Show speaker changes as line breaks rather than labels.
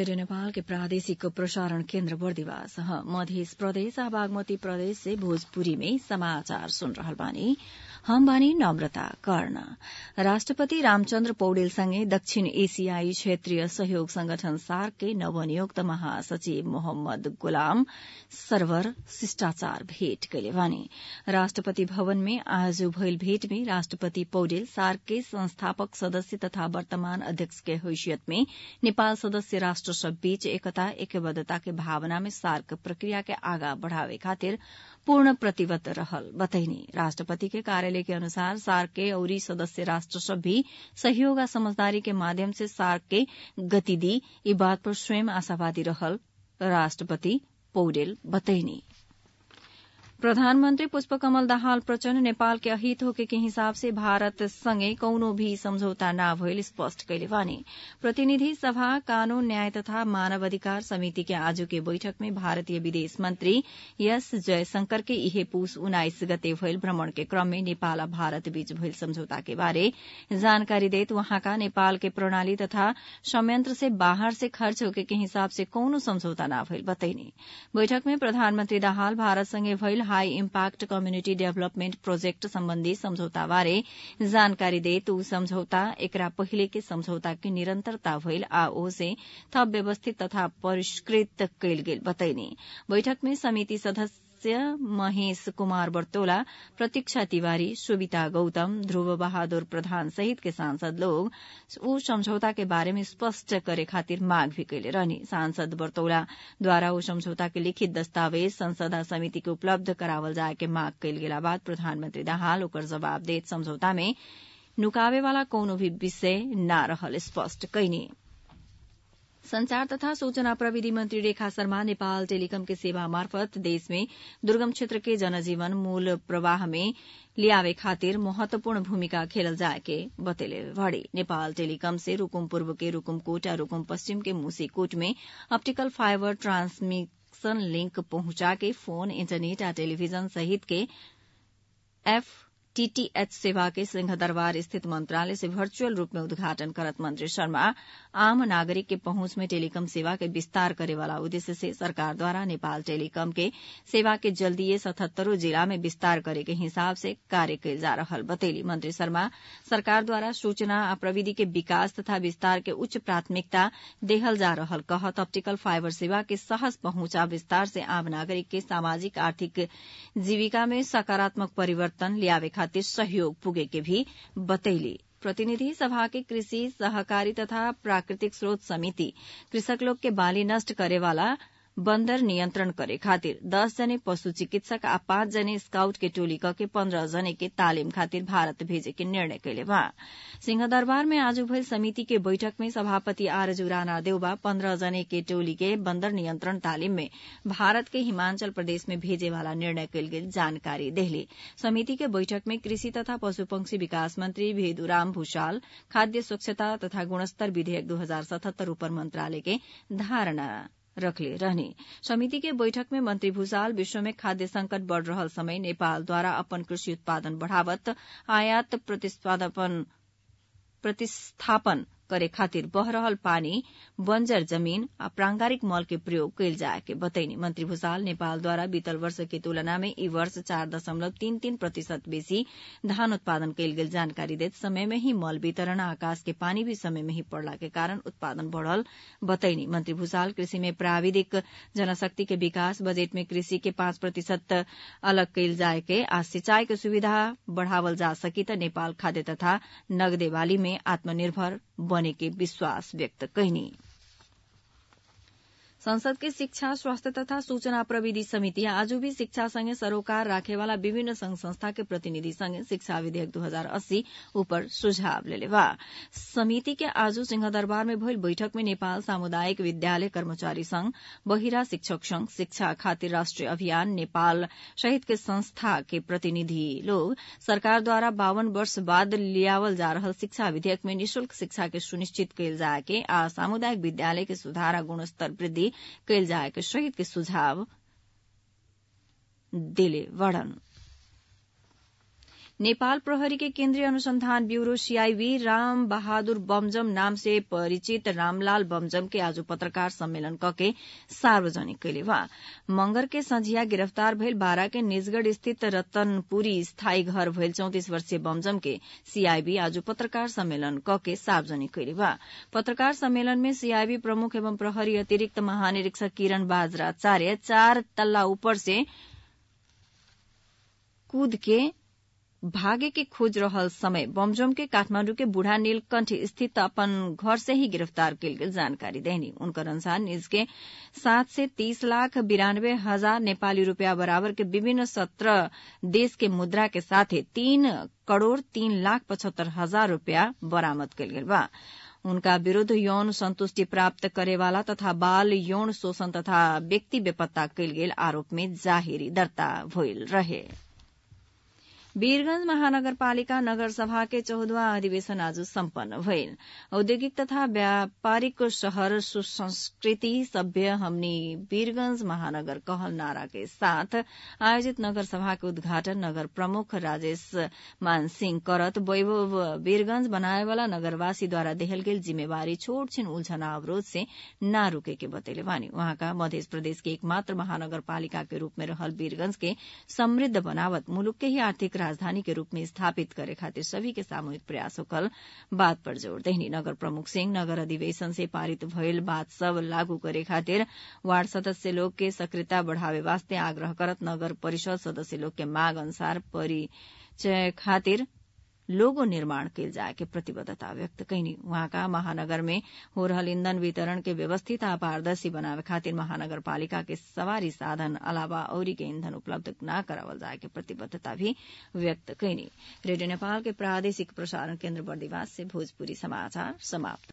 radio Nepal के प्रादेशिक प्रसारण केन्द्र बर्दिवास मध्य प्रदेश आ बागमती प्रदेश से भोजपुरी में समाचार सुन रहल बानी हम बानी नम्रता कर्ण राष्ट्रपति रामचन्द्र पौडेलसँगै दक्षिण एशियाई क्षेत्रीय सहयोग संगठन सार्क के नवनियुक्त महासचिव मोहम्मद गुलाम सरवर शिष्टाचार भेट कैले बानी राष्ट्रपति भवन में आज भइल भेट में राष्ट्रपति पौडेल सार्क के संस्थापक सदस्य तथा वर्तमान अध्यक्ष के हैसियत में नेपाल सदस्य राष्ट्र सब बीच एकता एकबद्धता के भावना में सार्क प्रक्रिया के आगा बढ़ावे खातिर पूर्ण प्रतिबद्ध रहल बतैनी राष्ट्रपति के कार्यालय के अनुसार सार्क के औरी सदस्य राष्ट्र सब भी सहयोग आ समझदारी के माध्यम से सार्क के गति दी ई बात पर स्वयं आशावादी रहल राष्ट्रपति पौडेल बतैनी प्रधानमन्त्री पुष्पकमल दाहाल प्रचण्ड नेपाल के अहित होके के हिसाब से भारत सँगै कौनो भी सम्झौता न भइल स्पष्ट कैले बानी प्रतिनिधि सभा कानून न्याय तथा मानव अधिकार समिति के आजु के बैठक में भारतीय विदेश मन्त्री एस जयशंकर के इहे पूस उन्नाइस गते भइल भ्रमण के क्रम में नेपाल आ भारत बीच भइल सम्झौता के बारे जानकारी देत वहाँका नेपाल के प्रणाली तथा संयंत्र से बाहर से खर्च होके के हिसाब से कौनो सम्झौता न भइल बतैनी बैठक में प्रधानमन्त्री दाहाल भारतसँगै भइल high impact community development project सम्बन्धी सम्झौता बारे जानकारी देत ऊ सम्झौता एकरा पहिले के सम्झौता के निरन्तरता भइल आ ओसे थप व्यवस्थित तथा परिष्कृत कैल गेल बतैनी बैठक में समिति सदस्य महेश कुमार बर्तोला प्रतीक्षा तिवारी सुविता गौतम ध्रुव बहादुर प्रधान सहित के सांसद लोग ऊ समझौता के बारे में स्पष्ट करे खातिर मांग भी कैले रहनी सांसद बर्तौला द्वारा ऊ समझौता के लिखित दस्तावेज संसद आ समिति के उपलब्ध करावल जाए के मांग कैल गेला बाद प्रधानमन्त्री दाहाल ओकर जवाब देत समझौता में नुकावे वाला कौनो भी विषय न रहल स्पष्ट कैनी संचार तथा सूचना प्रविधि मंत्री रेखा शर्मा नेपाल टेलिकम के सेवा मार्फत देश में दुर्गम क्षेत्र के जनजीवन मूल प्रवाह में लियावे खातिर महत्वपूर्ण भूमिका खेलल जाए के बतेले भड़ी नेपाल टेलिकम से रूकुम पूर्व के रूकुमकोट आ रूकुम पश्चिम के मूसीकोट में ऑप्टिकल फाइबर ट्रांसमिशन लिंक पहुंचा के फोन इंटरनेट आ टेलीविजन सहित के एफ टीटीएच सेवा के सिंहदरबार स्थित मंत्रालय से वर्चुअल रूप में उद्घाटन करत मंत्री शर्मा आम नागरिक के पहुंच में टेलीकॉम सेवा के विस्तार करे वाला उद्देश्य से सरकार द्वारा नेपाल टेलीकॉम के सेवा के जल्दीए सतहत्तरों जिला में विस्तार करे के हिसाब से कार्य कैल जा रहल बतेली मंत्री शर्मा सरकार द्वारा सूचना आ प्रविधि के विकास तथा विस्तार के उच्च प्राथमिकता देहल जा रहल कहत ऑप्टिकल फाइबर सेवा के सहज पहुंचा विस्तार से आम नागरिक के सामाजिक आर्थिक जीविका में सकारात्मक परिवर्तन लियावे खातिर सहयोग पुगे के भी बतैली प्रतिनिधि सभा के कृषि सहकारी तथा प्राकृतिक स्रोत समिति कृषक लोग के बाली नष्ट करे वाला बन्दर नियन्त्रण करे खातिर दस जने पशु चिकित्सक आ पाँच जने स्काउट के टोली क के पन्ध्र जने के तालिम खातिर भारत भेजे के निर्णय कैले बा सिंहदरबार में आज भइल समिति के बैठक में सभापति आरजू राणा देउबा पन्ध्र जने के टोली के बन्दर नियन्त्रण तालिम में भारत के हिमाचल प्रदेश में भेजे वाला निर्णय कैल गेल जानकारी देहली समिति के बैठक में कृषि तथा पशुपक्षी विकास मंत्री भेदुराम भूषाल खाद्य स्वच्छता तथा गुणस्तर विधेयक दू हजार सतहत्तर उपर मंत्रालय के धारणा रखले रहने समिति के बैठक में मंत्री भूषाल विश्व में खाद्य संकट बढ़ रहल समय नेपाल द्वारा अपन कृषि उत्पादन बढ़ावत आयात प्रतिस्पर्धापन प्रतिस्थापन करे खातिर बह रहल पानी बंजर जमीन आ प्रांगारिक मल के प्रयोग कैल जाए के बतैनी मंत्री भूषाल नेपाल द्वारा बीतल वर्ष के तुलना में ई वर्ष चार दशमलव तीन तीन प्रतिशत बेसी धान उत्पादन कैल गेल जानकारी देत समय में ही मल वितरण आ आकाश के पानी भी समय में ही पड़ला के कारण उत्पादन बढ़ल बतैनी मंत्री भूषाल कृषि में प्राविधिक जनशक्ति के विकास बजट में कृषि के पाँच प्रतिशत अलग कैल जाए के आ सिंचाई के सुविधा बढ़ावल जा सकी त नेपाल खाद्य तथा नगदे बाली में आत्मनिर्भर बने के विश्वास व्यक्त कैनी संसद के शिक्षा स्वास्थ्य तथा सूचना प्रविधि समिति आज भी शिक्षा संगे सरोकार राखेवाला विभिन्न संघ संस्था के प्रतिनिधि संगे शिक्षा विधेयक दू हजार अस्सी ऊपर सुझाव लेले बा समिति के आज सिंहदरबार में भइल बैठक में नेपाल सामुदायिक विद्यालय कर्मचारी संघ बहिरा शिक्षक संघ शिक्षा खातिर राष्ट्रिय अभियान नेपाल सहित के संस्था के प्रतिनिधि लोग सरकार द्वारा बावन वर्ष बाद लियावल जा रहल शिक्षा विधेयक में निशुल्क शिक्षा के सुनिश्चित कैल जाए के आ सामुदायिक विद्यालय के सुधार आ गुणस्तर वृद्धि कैल जाए के सहित के सुझाव दिले वर्णन नेपाल प्रहरी के केन्द्रीय अनुसंधान ब्यूरो सीआईबी राम बहादुर बमजम नाम से परिचित रामलाल बमजम के आज पत्रकार सम्मेलन कके सार्वजनिक कैले बा मंगर के संझिया गिरफ्तार भइल बारा के निजगढ़ स्थित रतनपुरी स्थायी घर भइल चौतिस वर्षीय बमजम के सीआईबी आज पत्रकार सम्मेलन कके सार्वजनिक कैले बा पत्रकार सम्मेलन में सीआईबी प्रमुख एवं प्रहरी अतिरिक्त महानिरीक्षक किरण बाजराचार्य चार तल्ला ऊपर से कूद के भागे के खोज रहल समय बमजम के काठमांडू के बूढ़ा नीलकंठ स्थित अपन घर से ही गिरफ्तार कल गेल जानकारी देनी उनकर अनुसार निज के सात से तीस लाख बिरानवे हजार नेपाली रूपया बराबर के विभिन्न सत्रह देश के मुद्रा के साथे तीन करोड़ तीन लाख पचहत्तर हजार रूपया बरामद कल गेल बा उनका विरूद्ध यौन संतुष्टि प्राप्त करेवाला तथा बाल यौन शोषण तथा व्यक्ति बेपत्ता कयल गेल आरोप में जाहिरी दर्ता भइल रहे वीरगंज महानगरपालिका नगर सभा के चौधवा अधिवेशन आज सम्पन्न भइल औद्योगिक तथा व्यापारिक शहर सुसंस्कृति सभ्य हमनी वीरगंज महानगर कहल नारा के साथ आयोजित नगर सभा के उद्घाटन नगर प्रमुख राजेश मान सिंह करत वैभव वीरगंज बनाए वाला नगरवासी द्वारा देहल गेल जिम्मेवारी छोट छिन उलझना अवरोध से न रुके के बतैले बानी वहाँका मध्य प्रदेश के एकमात्र महानगरपालिका के रूप में रहल वीरगंज के समृद्ध बनावत मुलुक के ही आर्थिक राजधानी के रूप में स्थापित करे खातिर सभी के सामूहिक प्रयास होकल बात पर जोड़ देहनी नगर प्रमुख सिंह नगर अधिवेशन से पारित भइल बात सब लागू करे खातिर वार्ड सदस्य लोग के सक्रियता बढ़ावे वास्ते आग्रह करत नगर परिषद सदस्य लोग के मांग अनुसार परिचय खातिर लोगो निर्माण कैल जाए के प्रतिबद्धता व्यक्त कैनी वहाँका महानगर में हो रहल ईंधन वितरण के व्यवस्थित आ पारदर्शी बनावे खातिर महानगरपालिका के सवारी साधन अलावा औरी के ईंधन उपलब्ध न करावल जाए के प्रतिबद्धता भी व्यक्त कैनी रेडियो नेपाल के प्रादेशिक प्रसारण केन्द्र बर्दिवास से भोजपुरी समाचार समाप्त